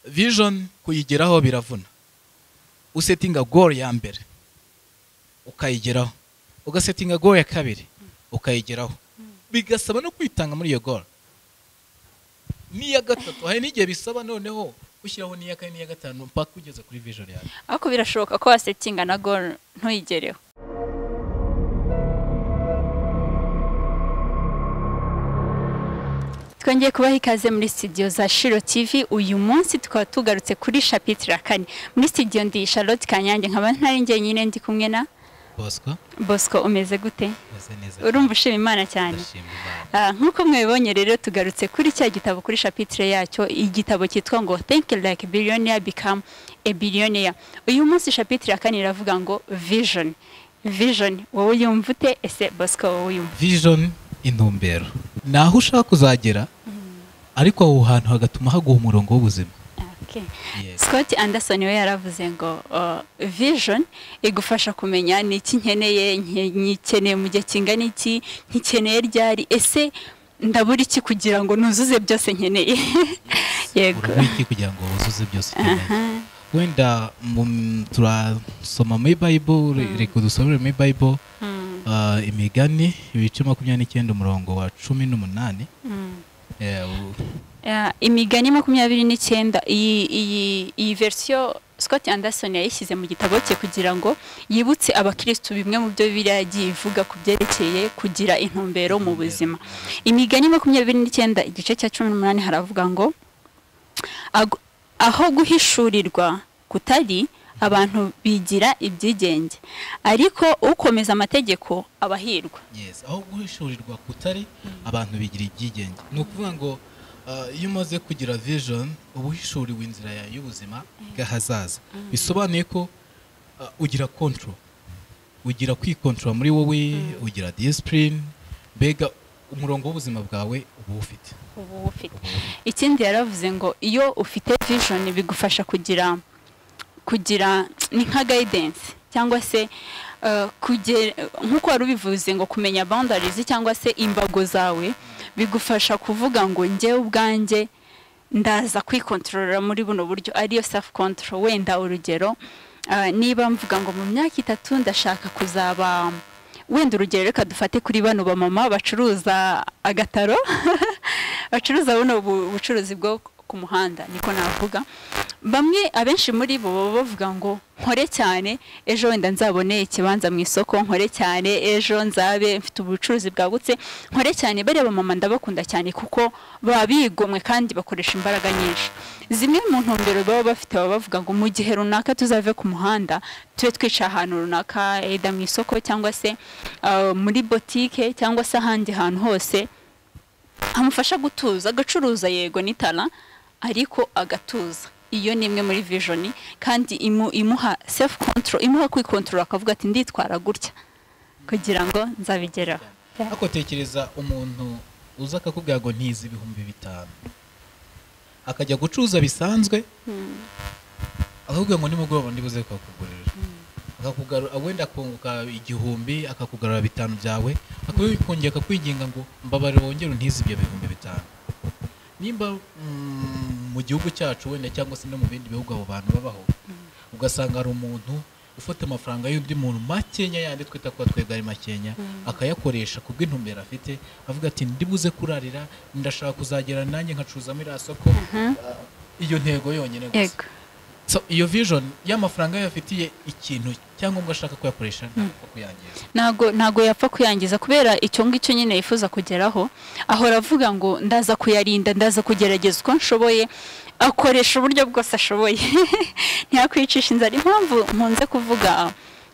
vision kuyigeraho biravuna usetinga goal ya mbere ukayigeraho ugasetinga goal ya kabiri ukayigeraho bigasaba no kwitanga muri iyo goal n'iya gatatu hari n'igihe bisaba noneho gushyiraho n'iya kane n'iya gatanu mpaka ugeze kuri vision yawe ariko birashoboka ko wasetinga na goal ntuyigereho twongeye kubaha ikaze muri studio za shiro tv uyu munsi tukaba tugarutse kuri shapitire kane muri studio ndi charlotte kanyange nkaba ntari njye nyine ndi kumwe na bosco bosco umeze gute umeze neza urumva ushima imana cyane ndashima imana Ah, nk'uko mwabibonye rero tugarutse kuri cya gitabo kuri shapitire yacyo igitabo cyitwa ngo think like billionaire become a billionaire uyu munsi shapitire ya kane iravuga ngo vision vision wowe yumva ute ese bosco wowe yumva vision intumbero ni aho ushaka kuzagera ariko aho hantu hagatuma haguha umurongo w'ubuzima Okay. Yes. Scott Anderson we yaravuze ngo uh, vision igufasha kumenya ni iki nkeneye nke- nyikeneye mu gihe kingana iki nkikeneye ryari ese ndabura iki kugira ngo nuzuze byose nkeneye yego urabona iki kugira ngo wuzuze byose ukeneye Aha. wenda mu- turasoma muri bible re- reka dusomere muri bible Mm, ah, imigani ibice makumyabiri n'icyenda umurongo wa cumi n'umunani mm. Eh, u- Yeah, imigani makumyabiri n'icyenda iyi iyi iyi verisiyo Scott Anderson yayishyize mu gitabo cye kugira ngo yibutse abakirisitu bimwe mu byo Bibiliya yagiye ivuga ku byerekeye kugira intumbero mu buzima imigani makumyabiri n'icyenda igice cya cumi n'umunani haravuga ngo "Ago- aho guhishurirwa kutari abantu bigira ibyigenge ariko ukomeza amategeko aba ahirwa Yes, aho guhishurirwa kutari abantu bigira ibyigenge ni ukuvuga ngo ah, iyo umaze kugira vision uba uhishuriwe inzira yawe y'ubuzima bw'ahazaza bisobanuye ko ah, ugira control ugira kwikontorora muri wowe ugira discipline mbega umurongo w'ubuzima bwawe uba uwufite uba ufite ikindi yaravuze ngo iyo ufite vision bigufasha kugira kugira ni nka guidance cyangwa se eh, kugera- nk'uko wari ubivuze ngo kumenya boundaries cyangwa se imbago zawe bigufasha kuvuga ngo njyewe ubwanjye ndaza kwikontorora muri buno buryo ariyo self control wenda urugero eh, niba mvuga ngo mu myaka itatu ndashaka kuzaba wenda urugero reka dufate kuri bano bamama bacuruza agataro bacuruza buno bu- bucuruzi bwo ku muhanda niko navuga bamwe abenshi muri bo baba bavuga ngo nkore cyane ejo wenda nzabone ikibanza mu isoko nkore cyane ejo nzabe mfite ubucuruzi bwagutse nkore cyane bariya bamama ndabakunda cyane kuko baba bigomwe kandi bakoresha imbaraga nyinshi zimwe mu ntumbero baba bafite baba bavuga ngo mu gihe runaka tuzave ku muhanda tube twicaye ahantu runaka eda mu isoko cyangwa se ah, muri botike cyangwa se ahandi hantu hose amufasha gutuza agacuruza yego n'itara ariko agatuza iyo ni imwe muri vijoni kandi imu- imuha sefu kontoro imuha kwikontorora akavuga ati nditwara gutya kugira ngo nzabigeraho ariko tekereza umuntu uza akakubwira ngo ntizi ibihumbi bitanu akajya gucuruza bisanzwe akakubwira ngo nimugoroba ndibuze kukakugurira akakugarura wenda akunguka igihumbi akakugarura bitanu byawe akakongera akakwiginga ngo mbabare wongere untize ibyo bihumbi bitanu nimba mm, mu gihugu cyacu wenda cyangwa se no mu bindi bihugu abo bantu babaho ugasanga hari umuntu ufata amafaranga y'undi muntu makenya yandi twita ko twebwe ari makenya akayakoresha ku bw'intumbero afite avuga ati ndibuze kurarira ndashaka kuzagera nanjye nkacuruza muri iriya soko Ah, iyo ntego yonyine gusa yego So, iyo vision y'amafaranga yo afitiye ikintu cyangwa ngo ashaka kuyakoresha ntabwo kuyangiza ntago ntago yapfa kuyangiza kubera icyo ngicyo nyine yifuza kugeraho ahora avuga ngo ndaza kuyarinda ndaza kugerageza uko nshoboye akoresha uburyo bwose ashoboye ntiyakwicisha inzara impamvu nkunze kuvuga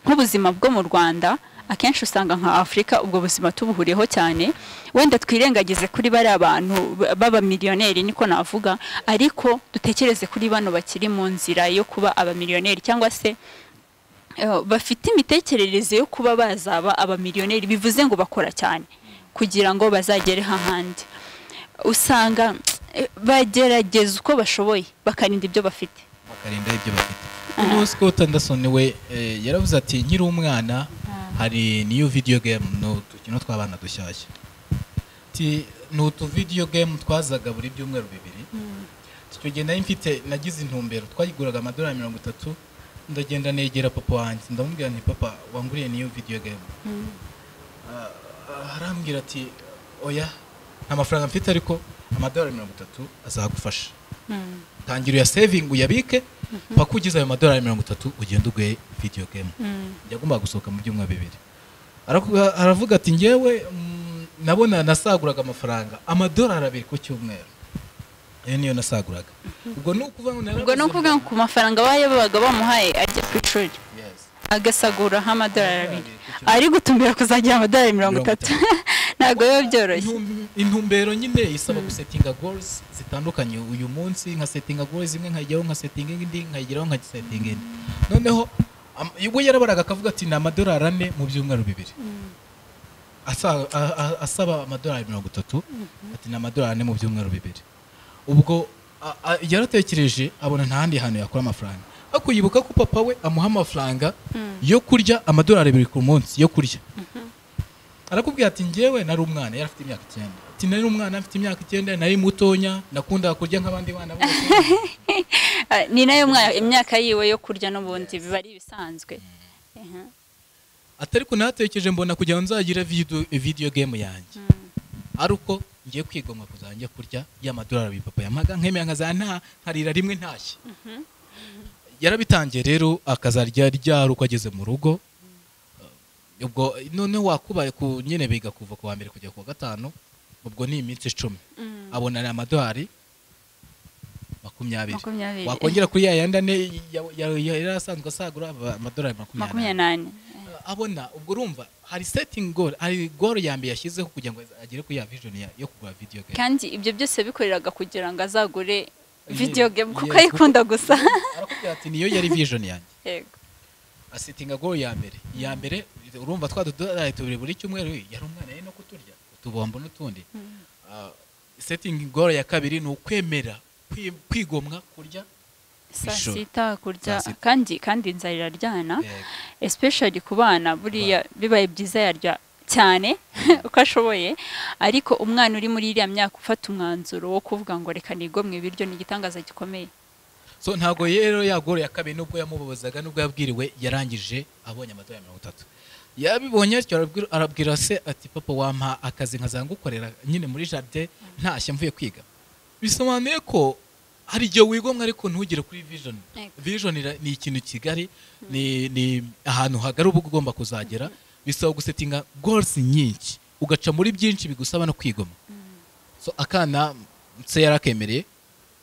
nk'ubuzima bwo mu rwanda akenshi usanga nka afurika ubwo buzima tubuhuriyeho cyane wenda twirengagize kuri bariya bantu b- b'abamiliyoneri niko navuga ariko dutekereze kuri bano bakiri mu nzira yo kuba abamiliyoneri cyangwa se Eh, bafite imitekerereze yo kuba bazaba abamiliyoneri bivuze ngo bakora cyane kugira ngo bazagere hahandi usanga eh, bagerageza uko bashoboye bakarinda ibyo bafite bakarinda ibyo bafite uno Scott Anderson we eh, yaravuze ati nkiri umwana hari niyo video game ni udukino tw'abana dushyashya ati ni utu video game twazaga buri byumweru bibiri icyo gihe nari mfite nagize intumbero twayiguraga amadolari mirongo itatu ndagenda negera papa wanjye ndamubwira nti papa wanguriye niyo video game Ah, ah, arambwira ati oya nta mafaranga mfite ariko amadolari mirongo itatu azagufasha tangira uyasevinga uyabike paka ugize ayo madolari mirongo itatu ugenda uguhe video game yagombaga gusohoka mu byumweru bibiri Arakuga- aravuga ati ngewe mm, nabona nasaguraga amafaranga amadolari abiri ku cyumweru ayo niyo nasaguraga ubwo ni ukuvuga ngo ubwo ni ukuvuga ngo ku mafaranga bayo babaga bamuhaye ajya ku ishuri Yes. agasaguraho amadolari abiri ari gutumbira kuzagira amadolari mirongo itatu ntabwo biba byoroshye Intum- intumbero nyine isaba gusetinga goals zitandukanye uyu munsi nkasetinga goals imwe nkayigeraho nkasetinga indi nkayigeraho nkasetinga indi noneho am- ubwo yarabaraga akavuga ati ni amadolari ane mu byumweru bibiri Asa- a- a- asaba amadolari mirongo itatu ati ni amadolari ane mu byumweru bibiri ubwo a- a- yaratekereje abona nta handi hantu yakura amafaranga ariko yibuka ko papa we amuha amafaranga yo kurya amadolari abiri ku munsi yo kurya arakubwira ati njyewe nari umwana yari afite imyaka icyenda ati nari umwana mfite imyaka icyenda nari mutonya nakundaga kurya nk'abandi bana bose Ah, ni nayo mwa- imyaka yiwe yo kurya n'ubundi biba ari ibisanzwe Ehe. atari ko natekereje mbona kugira ngo nzagire video, video game yanjye ari uko ngiye kwigomwa kuzajya kurya y'amadolari abiri papa yamaga nkemera nkaza nta nkarira rimwe ntashye yarabitangiye rero akazarya ryari uko ageze mu rugo Uh, ubwo noneho wakubaye ku nyine biga kuva ku wa mbere kujya ku wa gatanu ubwo ni iminsi icumi abona ni amadolari makumyabiri makumyabiri wakongera kuri ya yandi ane ya- ya- ya- yari asanzwe asagura aba- amadolari makumyabiri makumyabiri n'ane abona ubwo urumva hari setting goal hari goal ya mbere yashyizeho kugira ngo agere kuri ya vision ya- yo kugura video game kandi ibyo byose yabikoreraga kugira ngo azagure Yes, video game kuko yes, ayikunda gusa arakubwira ati niyo yari vision yanjye yego asetinga goal ya mbere iya mbere urumva twa dodolari tubiri buri cyumweru yari umwana yari no kuturya utubombo n'utundi Ah, setting goal ya kabiri ni ukwemera kwi- kwigomwa kurya saa Ijoro. sita kurya Saa sita. kandi kandi inzara iraryana Yego. especially ku bana buriya bibaye byiza yarya cyane uko ashoboye ariko umwana uri muri iriya myaka ufata umwanzuro wo kuvuga ngo reka nigomwe ibiryo ni igitangaza gikomeye so ntabwo rero yagoroye akabiri nubwo yamubabazaga nubwo yabwiriwe yarangije abonye amadolari mirongo itatu yabibonye atyo arabwira- arabwira se ati papa wampa akazi nkaza ngukorera nyine muri jardin ntashye mvuye kwiga bisobanuye ko hari igihe wigomwa ariko ntugere kuri vision Yego. vision ira- ni ikintu kigari ni, ni ahantu hagari uba ugomba kuzagera bisaba gusetinga goals nyinshi ugaca muri byinshi bigusaba no kwigoma so akana se yarakemereye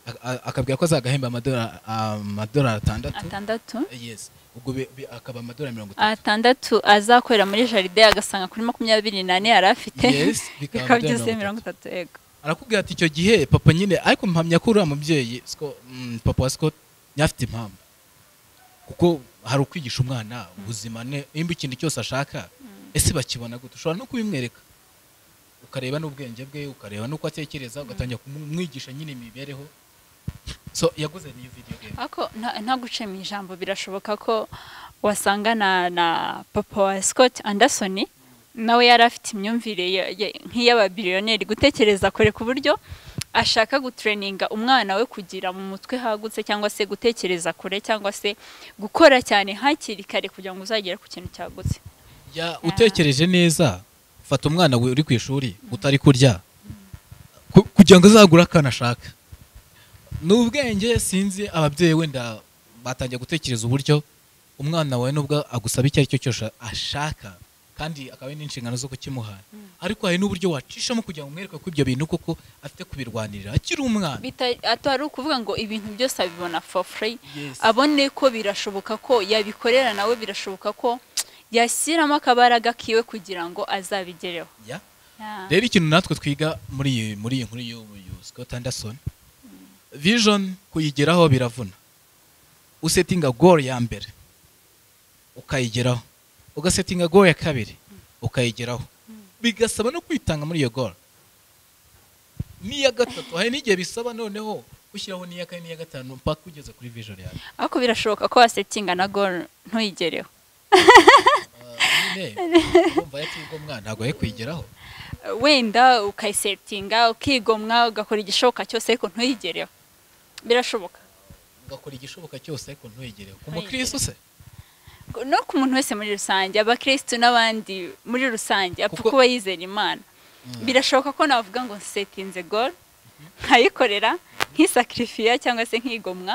a- a- akabwira ko azagahemba amadora- amadolari atandatu atandatu yes ubwo bi- bi- akaba amadolari mirongo itatu atandatu azakorera muri jaride agasanga kuri makumyabiri n'ane yari afite Yes, bikaba bikaba bya byuzuye mirongo mirongo itatu yego arakubwira ati icyo gihe papa nyine ariko mpamya ko uriya mubyeyi Sco- mm, papa wa scott nyafite impamvu kuko hari ukwigisha umwana ubuzima ne- nimba ikintu cyose ashaka ese bakibona gute ushobora no kubimwereka ukareba n'ubwenge bwe ukareba n'uko atekereza ugatangira kumwigisha nyine imibereho so yaguze niyo video game ariko nta- nta guce mu ijambo birashoboka ko wasanga na na papa wa scott anderson nawe yari afite imyumvire ya- ya- nk'iy'ababiliyoneri gutekereza kure ku buryo ashaka gutureninga umwana we kugira mu mutwe hagutse cyangwa se gutekereza kure cyangwa se gukora cyane hakiri kare kugira ngo uzagere ku kintu cyagutse Ya, utekereje neza fata umwana we uri ku ishuri utari kurya ku- kugira ngo azagure akantu ashaka ni ubwenge sinzi ababyeyi wenda batangiye gutekereza uburyo umwana wawe nubwo agusaba icyo ari cyo cyose ashaka kandi akaba ari n'inshingano zo kukimuha ariko hari n'uburyo wacishamo kugira ngo umwereke ko ibyo bintu koko afite kubirwanirira akiri umwana Bita- atari ukuvuga ngo ibintu byose abibona for free Yes. abone ko birashoboka ko yabikorera nawe birashoboka ko yashyiramo akabaraga kiwe kugira ngo azabigereho Ya. Yeah. rero ikintu natwe twiga muri iyi muri iyi nkuru y'ubu y'ubu Scott Anderson vision kuyigeraho biravuna usetinga goal ya mbere ukayigeraho ugasetinga goal ya kabiri ukayigeraho bigasaba no kwitanga muri iyo goal n'iya gatatu hari n'igihe bisaba noneho gushyiraho n'iya kane n'iya gatanu mpaka ugeze kuri vision yawe ariko birashoboka ko wasetinga na goal ntuyigereho nyine urumva yatibwa umwana ntabwo ari kuyigeraho wenda ukayisetinga ukigomwa ugakora igishoboka cyose ariko ntuyigereho birashoboka ugakora igishoboka cyose ariko ntwegere ku mukristo se no ku muntu wese muri rusange abakirisitu n'abandi muri rusange apfa Kuko- kuba yizera imana birashoboka ko navuga ngo setinze goro nkayikorera nk'isakirifiya cyangwa se nkigomwa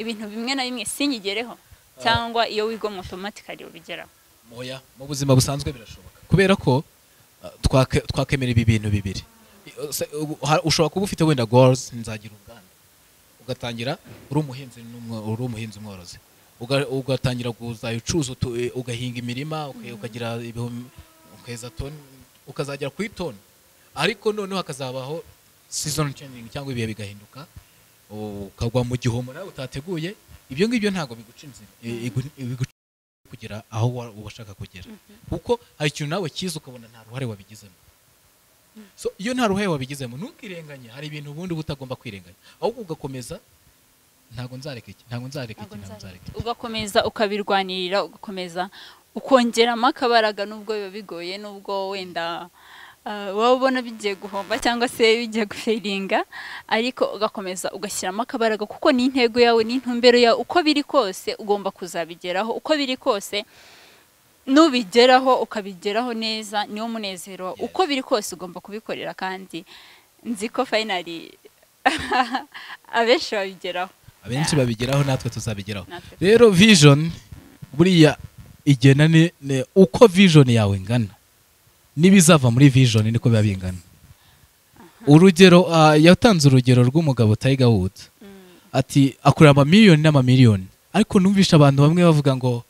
ibintu bimwe na bimwe sinyigereho cyangwa iyo wigomwa otomatikari ubigeraho moya mu buzima busanzwe birashoboka kubera ko uh, twake- twakemera ibi bintu bibiri I- uh, se- ubu- ha- ushobora kuba ufite wenda goals nzagira uruganda ugatangira uri umuhinzi n'umwo- uri umuhinzi umworozi Uga- ugatangira kuzajya ucuza utu- eh, ugahinga imirima uka- ukagira ibihumbi ukeza toni ukazagera kuri toni ariko noneho hakazabaho season changing cyangwa ibihe bigahinduka u- ukagwa mu gihombo nawe utateguye ibyo ngibyo ntabwo biguca inzira eh, igu- biguca kugera aho wa- washaka kugera kuko hari ikintu nawe cyiza ukabona nta ruhare wabigizemo so iyo nta ruhare wabigizemo ntukirenganye hari ibintu ubundi uba utagomba kwirenganya ahubwo ugakomeza ntabwo nzareka iki ntabwo nzareka iki ntabwo nzareka iki ugakomeza ukabirwanirira ugakomeza ukongeramo akabaraga nubwo biba bigoye nubwo wenda ah, waba ubona bigiye guhomba cyangwa se bigiye guferinga ariko ugakomeza ugashyiramo akabaraga kuko ni intego yawe ni intumbero yawe uko biri kose ugomba kuzabigeraho uko biri kose nubigeraho ukabigeraho neza niwo munezero wawe. Yes. uko biri kose ugomba kubikorera kandi nzi ko fayinari abenshi babigeraho abenshi babigeraho natwe tuzabigeraho Natwe. rero vision buriya igena ni ni uko vision yawe ingana n'ibizava muri vision niko biba bingana urugero ah, yatanze urugero rw'umugabo Tiger Woods ati akorera amamiliyoni n'amamiliyoni ariko numvisha abantu bamwe bavuga ngo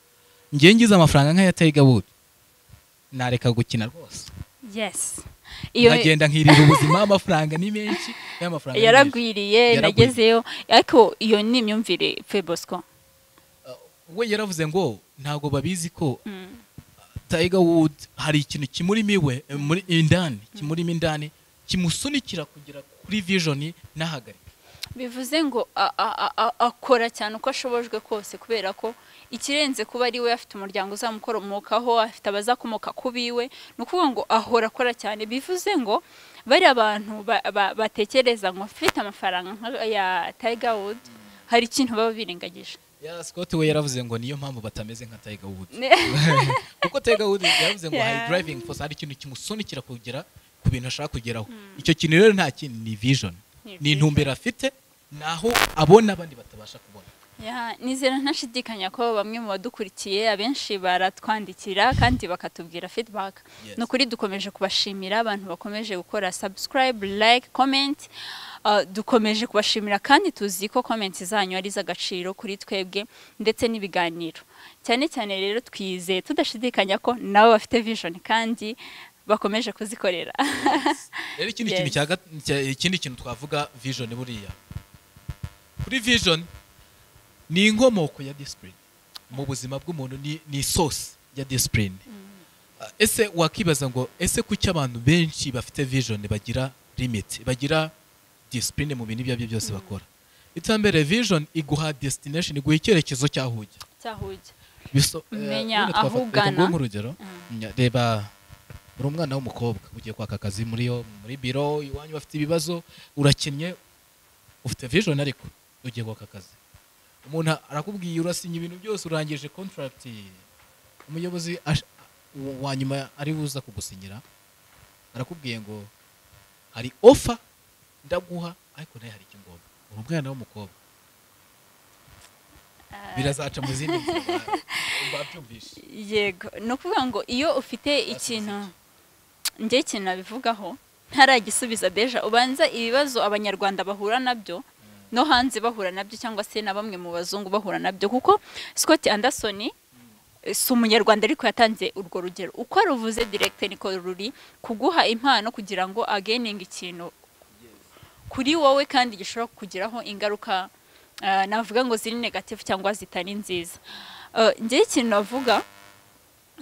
ngiye ngize amafaranga nk'aya Tiger Woods nareka gukina rwose yes nkagenda nkirira ubuzima amafaranga ni menshi y'amafaranga ni menshi. yaragwiriye Yaragwiriye. nagezeyo ariko iyo ni imyumvire fe bosco we yaravuze ngo ntabwo babizi ko Tiger Wood hari ikintu kimurimo iwe eh, muri indani kimurimo indani kimusunikira kugera kuri vision n'ahagarika bivuze ngo a- a- a- a- akora cyane uko ashobojwe kose kubera ko ikirenze kuba ari we afite umuryango uzamukoromokaho afite abazakomoka ku biwe ni ukuvuga ngo ahora akora cyane bivuze ngo bariya bantu ba- ba- batekereza ngo mfite amafaranga nk'aya Tiger Wood hari ikintu baba birengagije ya Scott we yaravuze ngo niyo mpamvu batameze nka Tiger Wood Ne- kuko Tiger Woods yavuze ngo hari Yeah. driving force hari ikintu kimusunikira kugera ku bintu ashaka kugeraho icyo kintu rero nta kindi ni vision Ni ni intumbero afite naho abona abandi batabasha kubona Ya, nizera ntashidikanya ko bamwe mu badukurikiye abenshi baratwandikira kandi bakatubwira feedback Yes. ni ukuri dukomeje kubashimira abantu bakomeje gukora subscribe like comment Uh, dukomeje kubashimira kandi tuzi ko comment zanyu ari iz'agaciro kuri twebwe ndetse n'ibiganiro cyane cyane rero twizeye tudashidikanya ko nabo bafite vision kandi bakomeje kuzikorera rero ikindi Yes. kintu cya gat- cya- ikindi kintu twavuga vision buriya kuri vision ni inkomoko ya discipline mu buzima bw'umuntu ni, ni source ya discipline Ah, ese wakibaza ngo ese kuki abantu benshi bafite vision bagira limit bagira discipline mu bintu ibyo ari byo byose bakora itambere vision iguha destination iguha icyerekezo cy'aho ujya cyahuye biso Menya eh, wenda twafata- aho reka ugana. nguhe nk'urugero Nya- reba uri umwana w'umukobwa ugiye kwaka akazi muri yo muri biro iwanyu bafite ibibazo urakinnye ufite vision ariko ugiye kwaka akazi umuntu arakubwiye urasinya ibintu byose urangije contract umuyobozi ash- wa- wa nyuma ari buza kugusinyira arakubwiye ngo hari offer ndaguha ariko nayo hari ikigomba uri umwana w'umukobwa birazaca mu zindi nzira babyumvishe yego ni ukuvuga ngo iyo ufite ikintu njye ikintu nabivugaho ntaragisubiza deja ubanza ibibazo abanyarwanda bahura nabyo no hanze bahura nabyo cyangwa se na bamwe mu bazungu bahura nabyo kuko Scott Anderson eh, si umunyarwanda ariko yatanze urwo rugero uko ruvuze directeur niko ruri kuguha impano kugira ngo ageninge ikintu kuri wowe kandi gishobora kukugiraho ingaruka ah, navuga ngo ziri negative cyangwa zitari nziza Ah, njyewe ikintu navuga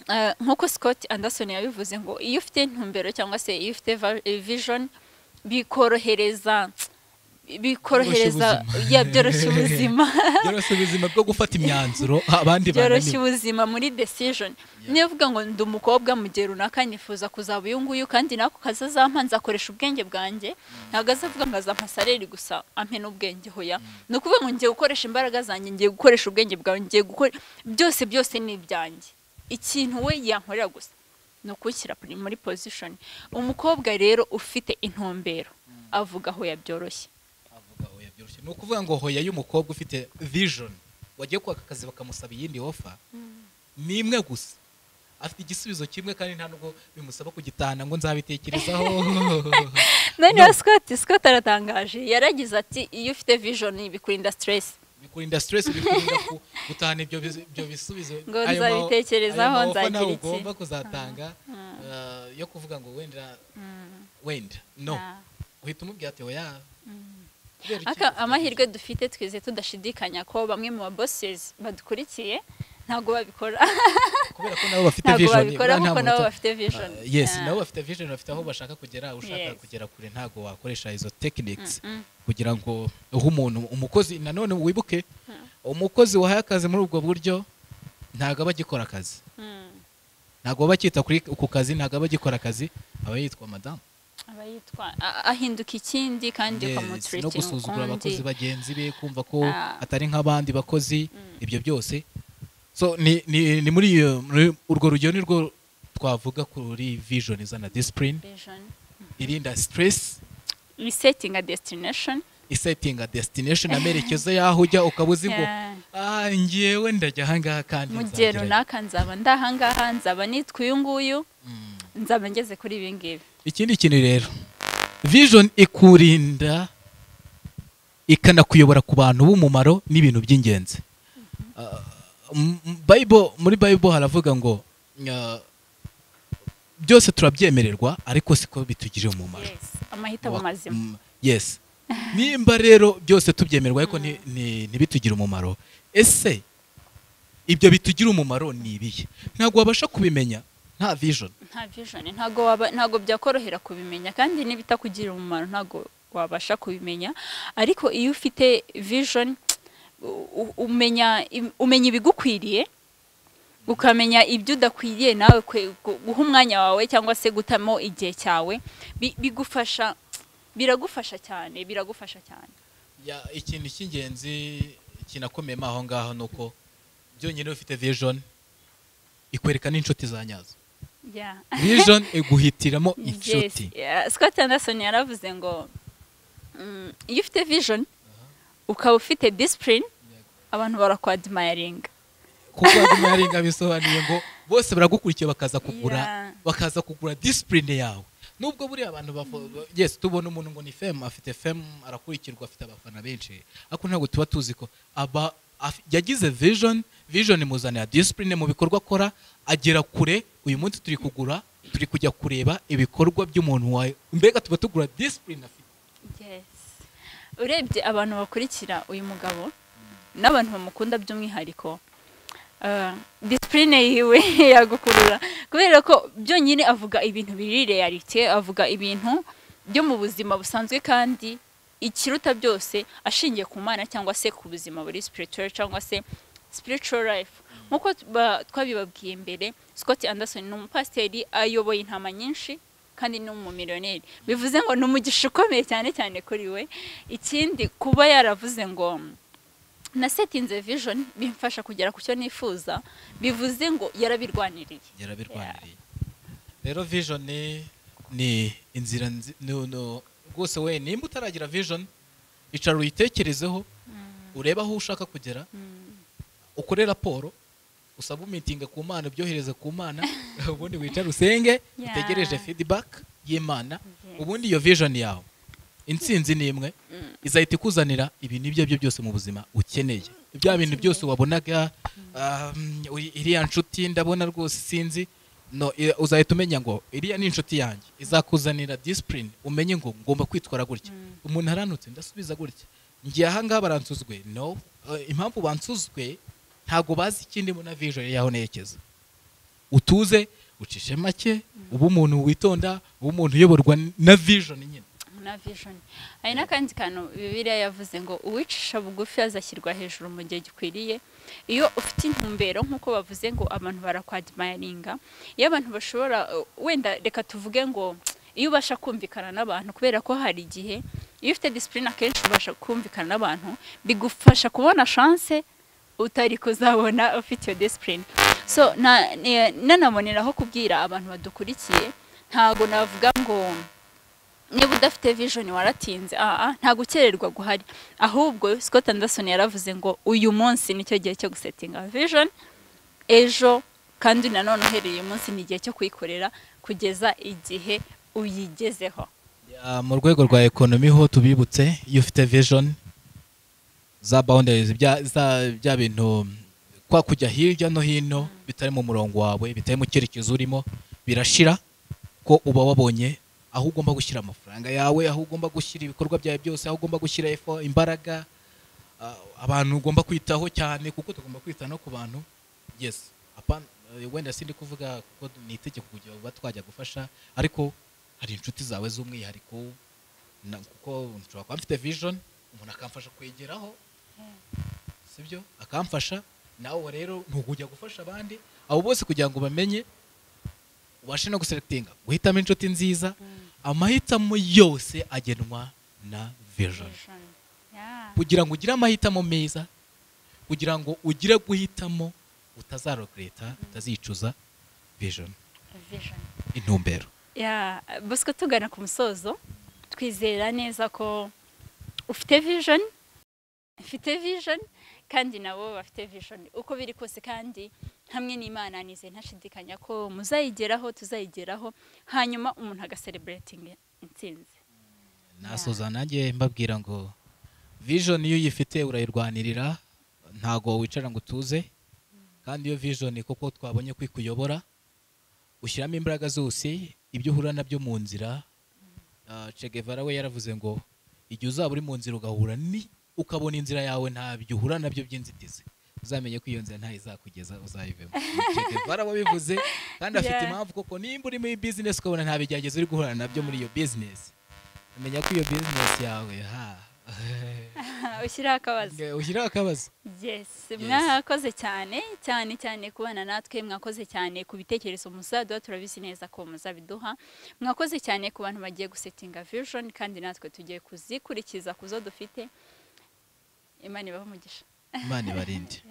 ah, nk'uko Scott Anderson yabivuze ngo iyo ufite intumbero cyangwa se iyo ufite va- eh, vision bikorohereza bikorohereza ya byoroshya ubuzima byoroshya ubuzima bwo gufata imyanzuro abandi byoroshya ubuzima muri decision niyo uvuga ngo ndi umukobwa mu gihe runaka nifuza kuzaba uyu nguyu kandi nako kazazampa nzakoresha ubwenge bwanjye ntabwo azavuga ngo azampa sareri gusa ampe n'ubwenge hoya ni ukuvuga ngo ngiye gukoresha imbaraga zanjye ngiye gukoresha ubwenge bwawe ngiye gukora byose byose ni ibyanjye ikintu we yankorera gusa ni ukushyira muri pozishoni umukobwa rero ufite intumbero avuga aho yabyoroshye ni ukuvuga ngo hoya y'umukobwa ufite vision wagiye kwaka akazi bakamusaba iyindi ofa ni imwe gusa afite igisubizo kimwe kandi nta nubwo bimusaba kugitahana ngo nzabitekerezaho noneho scott scott aratangaje yaragize ati iyo ufite vision bikurinda stress bikurinda stress bikurinda gutahana ibyo bisubizo ngo nzabitekerezaho nzagira iki ugomba kuzatanga yo kuvuga ngo wenda wenda no uhita umubwira ati oya amahirwe dufite twize tudashidikanya ko bamwe mu babosirizi badukurikiye ntabwo babikora kubera ko nabo bafite ntabwo vision babikora nta kuko nabo munota- bafite vision Uh, yes Ah, nabo bafite vision bafite aho bashaka kugera ushaka Yes. kugera kure ntabwo wakoresha izo techniques mm. kugira ngo uhe umuntu umukozi nanone wibuke umukozi wahaye akazi muri ubwo buryo ntabwo aba agikora akazi mm. ntabwo aba akita kuri ku kazi ntabwo aba agikora akazi aba yitwa madamu aba yitwa a- ahinduka ikindi kandi Yes, no ukamutiritinga gusuzugura abakozi ukundi bagenzi be kumva ko Ah. atari nk'abandi bakozi Mm. ibyo byose so ni ni- ni muri iyo muri- urwo rugero ni rwo twavuga kuri vision izana discipline vision irinda stress resetting a destination isetinga destination amerekezo y'aho ujya ukaba uzi ngo Yeah. "Ah, ngewe ndajya ahangaha kandi mu gihe nzagerayo." runaka nzaba ndahangaha nzaba nitwa uyu nguyu Mm. nzaba ngeze kuri ibi ngibi ikindi kintu rero vision ikurinda ikanakuyobora ku bantu b'umumaro n'ibintu by'ingenzi Ah, m- m- Bible- muri bible haravuga ngo ah, byose turabyemererwa ariko siko bitugirira umumaro Yes, amahitamo Wa- mazima mm, yes nimba rero byose tubyemerwa ariko ni- ni- ntibitugire umumaro ese ibyo bitugira umumaro ni ibihe ntabwo wabasha kubimenya nta vision nta vision ntago waba ntago byakorohera kubimenya kandi n'ibitakugirira umumaro ntago wabasha kubimenya ariko iyo ufite vision u- u- umenya im- umenya ibigukwiriye ukamenya ibyo udakwiriye nawe kwe- gu- guha umwanya wawe cyangwa se gutamo igihe cyawe bi- bigufasha biragufasha cyane biragufasha cyane Ya- ikintu cy'ingenzi kinakomeyemo aho ngaho ni uko byonyine ufite vision ikwereka n'inshuti za nyazo yeah. vision iguhitiramo Yes. inshuti Yeah, Scott Anderson yaravuze ngo mm, iyo ufite vision ukaba ufite discipline abantu barakwadmayaringa kuko maringa bisobanuye ngo bose baragukurikiye bakaza kugura Yeah. bakaza kugura disipurine yawe nubwo buriya abantu bafo- yes tubona umuntu ngo ni femu afite femu arakurikirwa afite abafana benshi ariko ntabwo tuba tuzi ko aba af- yagize vision vision imuzanira disipurine mu bikorwa akora agera kure uyu munsi turi kugura turi kujya kureba ibikorwa by'umuntu wawe mbega tuba tugura disipurine afite yes. urebye abantu bakurikira uyu mugabo n'abantu bamukunda by'umwihariko ah, discipline yiwe yagukurura kubera ko byonyine avuga ibintu biri realite avuga ibintu byo mu buzima busanzwe kandi ikiruta byose ashingiye ku mana cyangwa se ku buzima buri spiritual cyangwa se spiritual life nk'uko tuba- twabibabwiye mbere Scott Anderson ni umupasiteri ayoboye intama nyinshi kandi ni umumiliyoneri bivuze ngo ni umugisha ukomeye cyane cyane kuri we ikindi kuba yaravuze ngo na setinze vision bimfasha kugera ku cyo nifuza bivuze ngo yarabirwaniriye yarabirwaniriye rero vision ni- ni inzira nzi- ni- ni- rwose we nimba utaragira vision icara uyitekerezeho urebe aho ushaka kugera ukore raporo usaba umitinga ku mana ubyohereze ku mana ubundi wicare usenge Yeah. utegereje feedback y'imana Yes. ubundi iyo vision yawe intsinzi ni imwe izahita ikuzanira ibintu ibyo aribyo byose mu buzima ukeneye bya bintu byose wabonaga um, uri- iriya nshuti ndabona rwose sinzi no i- uzahita umenya ngo iriya ni inshuti yanjye izakuzanira disipurine umenye ngo ngomba kwitwara gutya umuntu aranutse ndasubiza gutya ngiye ahangaha baransuzwe no Eh, impamvu bansuzwe ntabwo bazi ikindi na vision yaho nerekeza utuze ucishe make ube umuntu witonda ube umuntu uyoborwa na vision nyine nta vision hari n'akandi kantu bibiriya yavuze ngo uwicisha bugufi azashyirwa hejuru mu gihe gikwiriye iyo ufite intumbero nk'uko bavuze ngo abantu barakwadimayaringa iyo abantu bashobora wenda reka tuvuge ngo iyo ubasha kumvikana n'abantu kubera ko hari igihe iyo ufite disipurine akenshi ubasha kumvikana n'abantu bigufasha kubona shanse utari kuzabona ufite iyo disipurine so nanaboneraho kubwira abantu badukurikiye ntabwo navuga ngo niba udafite vision waratinze aha nta gukererwa guhari ahubwo Scott Anderson yaravuze ngo uyu munsi nicyo gihe cyo gusetinga vision ejo kandi nanone uhereye uyu munsi ni igihe cyo kuyikorera kugeza igihe uyigezeho mu rwego rwa ekonomi ho tubibutse iyo ufite vision za boundaries bya bintu kwa kujya hirya no hino bitari mu murongo wawe bitari mu cyerekezo urimo birashira ko uba wabonye aho ugomba gushyira amafaranga yawe aho ugomba gushyira ibikorwa byawe byose aho ugomba gushyira efo imbaraga abantu ugomba kwitaho cyane kuko tugomba kwita no ku bantu yes wenda si ndi kuvuga kuko ni itegeko kugira ngo twajya gufasha ariko hari inshuti zawe z'umwihariko kuko nshobora kuba mfite vision umuntu akamfasha kwegeraho sibyo akamfasha nawe rero ntugujya gufasha abandi abo bose kugira ngo bamenye ubashe no guserekitinga guhitamo inshuti nziza amahitamo yose agenwa na vision kugira ngo ugire amahitamo meza kugira ngo ugire guhitamo utazarogereta utazicuza vision intumbero bosco tugana ku musozo twizera neza ko ufite vision ufite vision kandi nabo bafite vision uko biri kose kandi hamwe n'imana nize ntashidikanya ko muzayigeraho tuzayigeraho hanyuma umuntu agasereburatinga intsinzi nasuza nanjye mbabwira ngo vision iyo uyifite urayirwanirira ntago wicara ngo utuze kandi iyo vision kuko twabonye ko ikuyobora ushyiramo imbaraga zose ibyo uhura nabyo mu nzira Guevara we yaravuze ngo igihe uzaba uri mu nzira ugahura ni ukabona inzira yawe ntabyo uhura nabyo by'inzitizi uzamenye ko iyo nzira ntayo izakugeza uzayivemo barababivuze kandi afite impamvu koko nimba uri muri bizinesi ukabona nta bigerageza uri guhura nabyo muri iyo bizinesi umenya ko iyo bizinesi yawe ha ushyiraho akabazo ushyiraho akabazo mwakoze cyane cyane cyane kubana natwe mwakoze cyane ku bitekerezo muzaduha turabizi neza ko muzabiduha mwakoze cyane ku bantu bagiye gusetinga vision kandi natwe tugiye kuzikurikiza ku zo dufite imana ibaho umugisha imana ibarinde